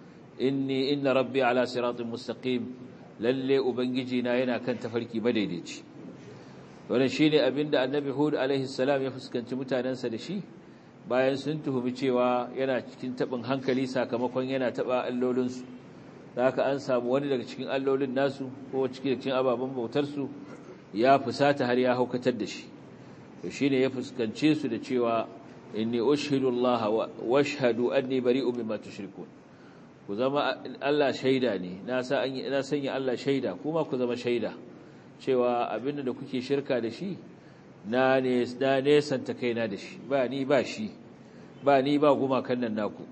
[SPEAKER 2] inni inna rabbi ala siratin mustaqim lalle ubangiji na yana kan tafarki madaidaici wannan shine abinda annabi hud alaihi salam ya fuskanci mutanansa da shi bayan sun tuhumi cewa yana cikin tabin hankali sakamakon yana taba allolinsu da haka an samu wani daga cikin allolin nasu ko cikin cikin ababen bautarsu ya fusata har ya haukatar da shi to shine ya fuskance su da cewa inni ushhidu Allah wa ashhadu anni bari'un mimma tushrikun ku zama Allah shaida ne na sa na sanya Allah shaida kuma ku zama shaida cewa abinda da kuke shirka da shi na ne na nesanta kaina da shi ba ni ba shi ba ni ba gumakan nan naku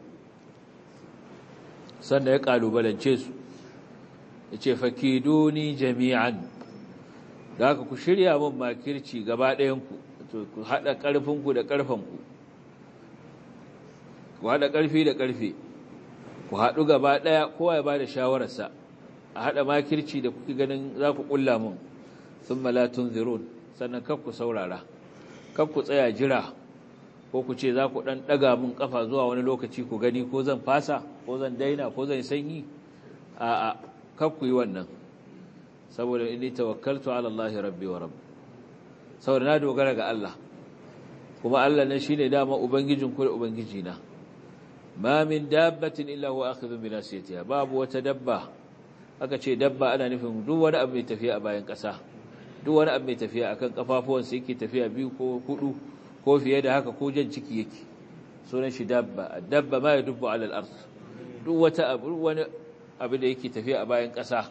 [SPEAKER 2] sannan ya kalubalance su ya ce fakiduni jami'an da haka ku shirya min makirci gaba ɗayanku ku haɗa ƙarfinku da ƙarfanku ku haɗa ƙarfi da ƙarfe ku haɗu gaba ɗaya kowa ya ba da shawararsa a haɗa makirci da kuke ganin za ku ƙulla min sun malatun zirun sannan kaf ku saurara kaf ku tsaya jira ko ku ce za ku ɗan ɗaga min ƙafa zuwa wani lokaci ku gani ko zan fasa ko zan daina ko zan sanyi a a kaf ku yi wannan saboda inni tawakkaltu ala Allah rabbi wa rabb saboda na dogara ga Allah kuma Allah ne shine dama ubangijin ku da ubangijina ma min dabbatin illa huwa akhidhun bi nasiyatiha babu wata dabba aka ce dabba ana nufin duk wani abu mai tafiya a bayan ƙasa duk wani abu mai tafiya akan kafafuwansa yake tafiya biyu ko hudu ko fiye da haka ko jan ciki yake sunan shi dabba dabba ma ya dubbu alal ard duk wata abu wani abu da yake tafiya a bayan ƙasa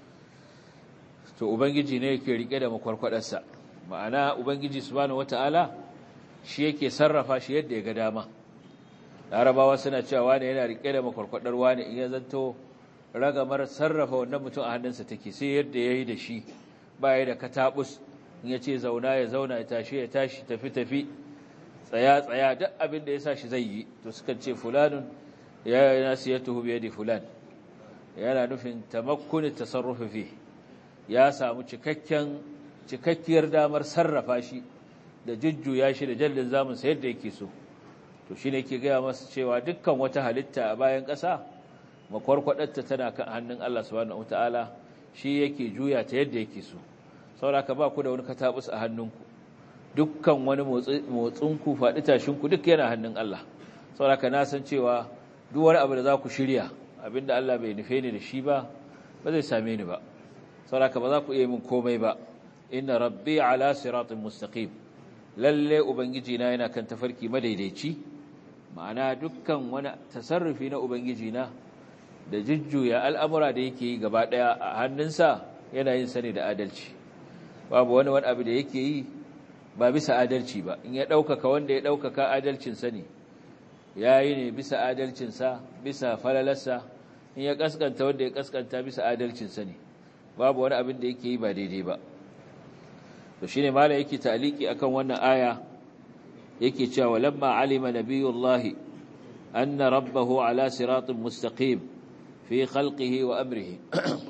[SPEAKER 2] to ubangiji ne yake rike da makwarkwadarsa ma'ana ubangiji subhanahu wataala shi yake sarrafa shi yadda ya ga dama larabawa suna cewa wani yana rike da makwarkwadar wani in ya zanto ragamar sarrafa wannan mutum a hannunsa take sai yadda yayi da shi baya da katabus in ya ce zauna ya zauna ya tashi ya tashi tafi tafi tsaya tsaya duk abin da ya sa shi zai yi to suka ce fulanun ya nasiyatuhu bi yadi fulan yana nufin tamakkuni tasarrufi fi ya samu cikakken cikakkiyar damar sarrafa shi da jujjuya shi da jallin zamun sa yadda yake so to shine yake gaya masa cewa dukkan wata halitta a bayan ƙasa makwarkwadarta tana kan hannun Allah subhanahu wataala shi yake juya ta yadda yake so sauraka ba ku da wani katabus a hannunku dukkan wani motsinku faɗi tashinku duk yana hannun Allah sauraka na san cewa duk wani abu da za ku shirya abinda Allah bai nufe ni da shi ba ba zai same ni ba sauraka ba za ku iya min komai ba inna rabbi ala siratin mustaqim lalle ubangiji na yana kan tafarki madaidaici ma'ana dukkan wani tasarrufi na ubangiji na da jujjuya al'amura da yake yi gaba ɗaya a hannunsa yana yin sani da adalci babu wani wani abu da yake yi ba bisa adalci ba in ya ɗaukaka wanda ya ɗaukaka adalcinsa ne ya yi ne bisa adalcinsa bisa falalarsa in ya ƙasƙanta wanda ya ƙasƙanta bisa adalcinsa ne babu wani abin da yake yi ba daidai ba to shine mala yake ta'aliki akan wannan aya yake cewa lamma alima nabiyullahi anna rabbahu ala siratin mustaqim fi khalqihi wa amrihi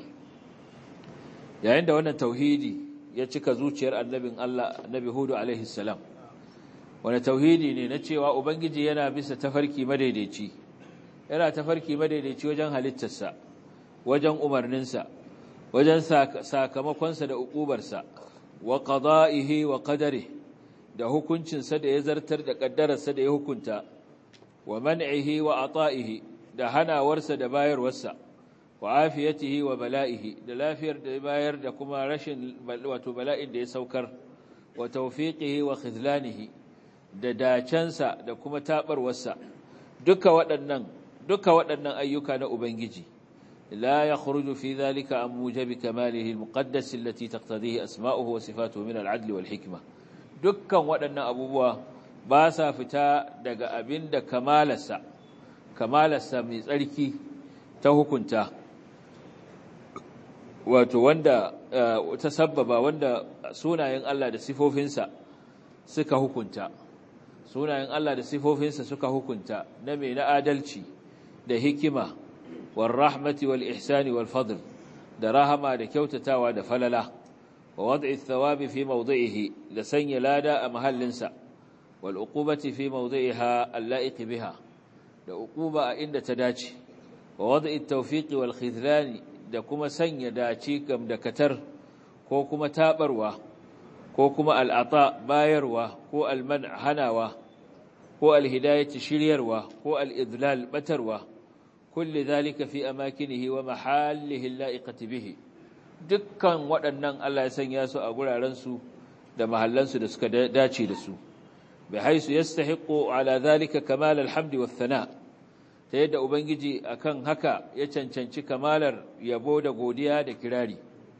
[SPEAKER 2] yayin da wannan tauhidi ya cika zuciyar annabin Allah annabi Hudu alaihi salam wani tauhidi ne na cewa ubangiji yana bisa tafarki madaidaici yana tafarki madaidaici wajen halittarsa wajen umarninsa wajen sakamakonsa da ukubarsa wa qada'ihi wa qadarihi da hukuncinsa da ya zartar da ƙaddararsa da ya hukunta wa man'ihi wa ata'ihi da hanawarsa da bayarwarsa wa afiyatihi wa bala'ihi da lafiyar da ya bayar da kuma rashin wato bala'in da ya saukar wa tawfiqihi wa khizlanihi da dacensa da kuma tabarwarsa duka waɗannan duka waɗannan ayyuka na ubangiji la yakhruju fi dhalika an mujabi kamalihi al-muqaddas allati taqtadihi asma'uhu wa sifatuhu min al-'adli wal hikma dukkan waɗannan abubuwa ba sa fita daga abin da kamalarsa kamalarsa mai tsarki ta hukunta wato wanda ta sabbaba wanda sunayen Allah da sifofinsa suka hukunta sunayen Allah da sifofinsa suka hukunta na mai na adalci da hikima wal rahmati wal ihsani wal fadl da rahama da kyautatawa da falala ووضع الثواب في موضعه لسن لادا محلنسا والعقوبة في موضعها اللائق بها لعقوبة عند تداتي ووضع التوفيق والخذلان دكما سن يداتي كم دكتر كوكما تابروا كوكما العطاء بايروا كو المنع هناوا كو الهداية شليروا كو الإذلال بتروا كل ذلك في أماكنه ومحاله اللائقة به dukkan waɗannan Allah ya sanya su a gurarensu da mahallansu da suka dace da su bai haisu ya stahiƙo ala zalika kamal alhamdi wa thana ta yadda ubangiji akan haka ya cancanci kamalar yabo da godiya da kirari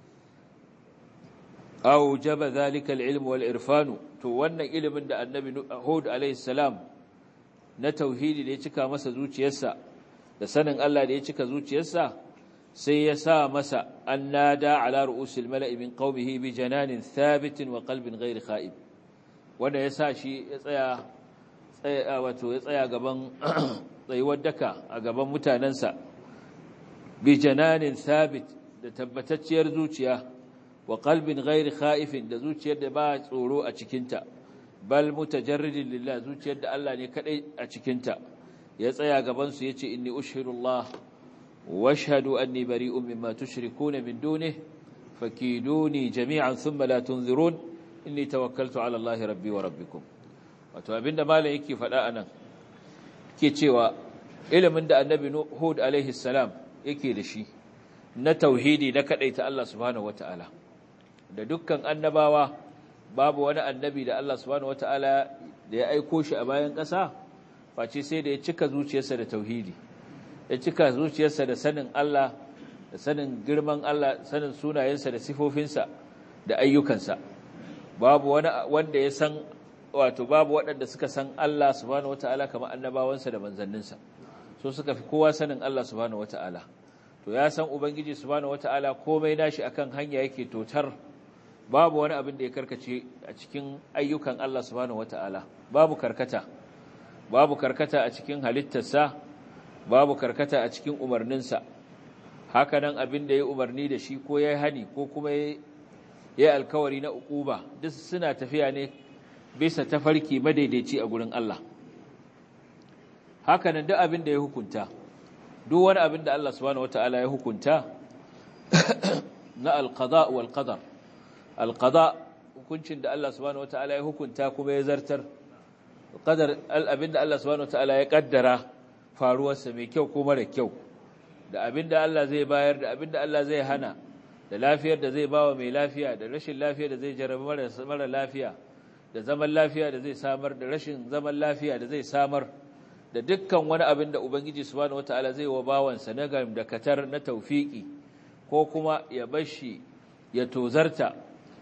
[SPEAKER 2] aw jaba zalika alilm wal irfanu to wannan ilimin da annabi Hud alayhi salam na tauhidi da ya cika masa zuciyarsa da sanin Allah da ya cika zuciyarsa sai ya sa masa an nada ala ru'usil mala'i min qaumihi bi jananin thabitin wa qalbin ghairi kha'ib wanda ya sa shi ya tsaya tsaya wato ya tsaya gaban tsayuwar daka a gaban mutanansa bi jananin thabit da tabbatacciyar zuciya wa qalbin ghairi kha'ifin da zuciyar da ba tsoro a cikinta bal mutajarridin lillah zuciyar da Allah ne kadai a cikinta ya tsaya gaban su yace inni ushhidullah واشهدوا أني بريء مما تشركون من دونه فكيدوني جميعا ثم لا تنذرون إني توكلت على الله ربي وربكم wato abinda malam yake faɗa anan ke cewa ilimin da annabi Hud alaihi salam yake da shi na tauhidi na kadaita Allah subhanahu wataala da dukkan annabawa babu wani annabi da Allah subhanahu wataala da ya aiko shi a bayan ƙasa face sai da ya cika zuciyarsa da tauhidi ya cika zuciyarsa da sanin Allah da sanin girman Allah sanin sunayensa da sifofinsa da ayyukansa babu wani wanda ya san wato babu waɗanda suka san Allah subhanahu wataala kamar annabawansa da manzanninsa so suka fi kowa sanin Allah subhanahu wataala to ya san ubangiji subhanahu wataala komai nashi akan hanya yake totar babu wani abin da ya karkace a cikin ayyukan Allah subhanahu wataala babu karkata babu karkata a cikin halittarsa babu karkata a cikin umarninsa hakanan abin da ya umarni da shi ko ya hani ko kuma ya yi alkawari na ukuba duk suna tafiya ne bisa tafarki madaidaici a gurin Allah hakanan duk abin da ya hukunta duk wani abin da Allah subhanahu wataala ya hukunta na alqada wal qadar alqada hukuncin da Allah subhanahu wataala ya hukunta kuma ya zartar qadar abin da Allah subhanahu wataala ya kaddara faruwarsa mai kyau ko mara kyau da abin da Allah zai bayar da abin da Allah zai hana da lafiyar da zai bawa mai lafiya da rashin lafiya da zai jarabi mara lafiya da zaman lafiya da zai samar da rashin zaman lafiya da zai samar da dukkan wani abin da Ubangiji subhanahu wataala zai wa bawansa na gam da katar na taufiki ko kuma ya bashi ya tozarta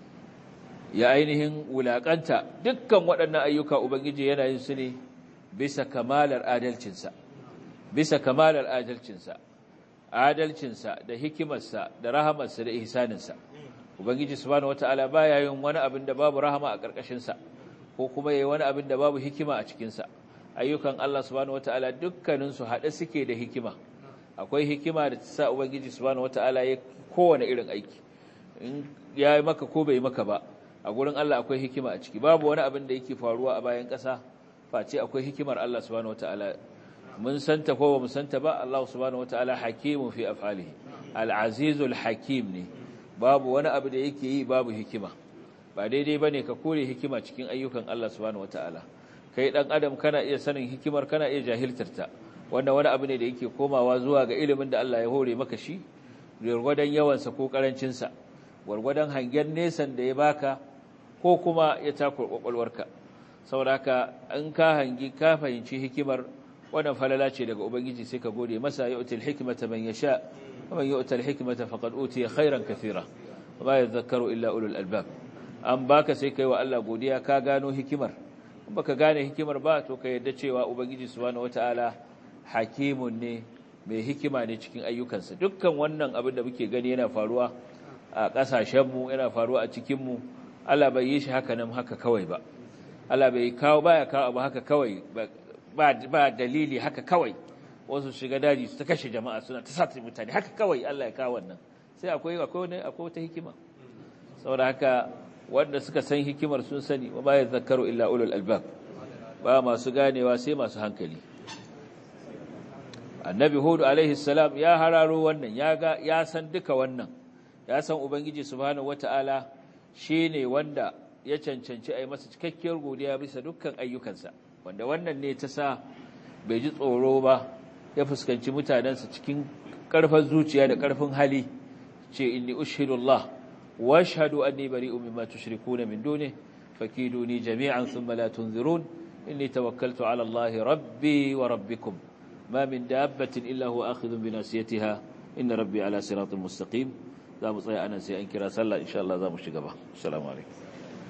[SPEAKER 2] ya ainihin wulakanta dukkan waɗannan ayyuka Ubangiji yana yin su ne bisa kamalar adalcinsa bisa kamalar adalcinsa adalcinsa da hikimarsa da rahamarsa da ihsaninsa ubangiji subhanahu wataala baya yin wani abin da babu rahama a karkashin sa ko kuma yayi wani abin da babu hikima a cikin sa ayyukan Allah subhanahu wataala dukkanin su hade suke da hikima akwai hikima da ta sa ubangiji subhanahu wataala ya kowane irin aiki in yayi maka ko bai maka ba a gurin Allah akwai hikima a ciki babu wani abin da yake faruwa a bayan ƙasa face akwai hikimar Allah subhanahu wataala mun santa ko ba mu santa ba Allah subhanahu wataala hakimun fi af'alihi al-azizul hakim ne babu wani abu da yake yi babu hikima ba daidai bane ka kore hikima cikin ayyukan Allah subhanahu wataala kai dan adam kana iya sanin hikimar kana iya jahiltarta wannan wani abu ne da yake komawa zuwa ga ilimin da Allah ya hore maka shi gwargwadon yawansa ko karancin sa gwargwadon hangen nesan da ya baka ko kuma ya takur kwakwalwarka saboda haka in ka hangi ka fahimci hikimar wannan falala ce daga ubangiji sai ka gode masa yu'til hikmata man yasha wa man yu'tal hikmata faqad utiya khairan kathira wa yadhakkaru illa ulul albab an baka sai kai wa Allah godiya ka gano hikimar in baka gane hikimar ba to ka yadda cewa ubangiji subhanahu wataala hakimun ne mai hikima ne cikin ayyukansa dukkan wannan abin da muke gani yana faruwa a kasashenmu yana faruwa a cikinmu Allah bai yi shi haka nan haka kawai ba Allah bai kawo baya kawo abu haka kawai ba dalili haka kawai wasu shiga daji su ta kashe jama'a suna ta sata mutane haka kawai Allah ya kawo wannan sai akwai akwai akwai wata hikima saboda haka wanda suka san hikimar sun sani wa ba zakaru illa ulul albab ba masu ganewa sai masu hankali annabi hudu alaihi salam ya hararo wannan ya ga ya san duka wannan ya san ubangiji subhanahu wataala shine wanda ya cancanci a yi masa cikakkiyar godiya bisa dukkan ayyukansa wanda wannan ne ta sa bai ji tsoro ba ya fuskanci mutanensa cikin ƙarfin zuciya da ƙarfin hali ce inni ushhidullah wa ashhadu anni bari'un mimma tushrikuna min duni fakiduni jami'an thumma la tunzirun inni tawakkaltu ala Allah rabbi wa rabbikum ma min dabbatin illa huwa akhidhun bi nasiyatiha inna rabbi ala siratin mustaqim za mu tsaya anan sai an kira sallah insha Allah za mu shiga ba assalamu alaikum